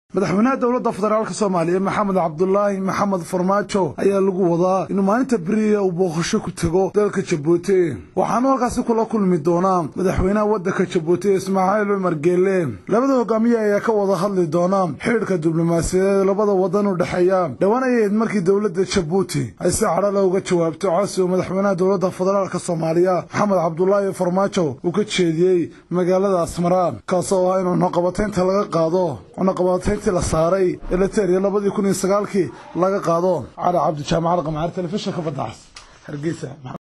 madaxweynaha dowladda federaalk soomaaliya maxamed cabdulaahi maxamed farmaajo ayaa lagu wadaa inuu maalinta beriya uu booqasho ku tego dalka jabuuti waxaanu halkaasi kula kulmi doonaa madaxweynaha waddanka jabuuti ismaaciil cumar geele labada hogaamiye ayaa ka wada hadli doona xidhiidhka diblomaasiyadeed labada waddan u dhexeeya dhowaan ayayd markii dowladda jabuuti ay si cadhala uga jawaabto codsi uu madaxweynaha dowladda federaalk soomaaliya maxamed cabdulaahi farmaajo uu ka jeediyey magaalada asmara kaasoo ah in cunaqabataynta laga qaado cunaqabatayn la saaray eleteriya labadii kun iyo sagaalkii laga qaado cali cabdi jaamacad qamcaar telefishinka badacas hargeysa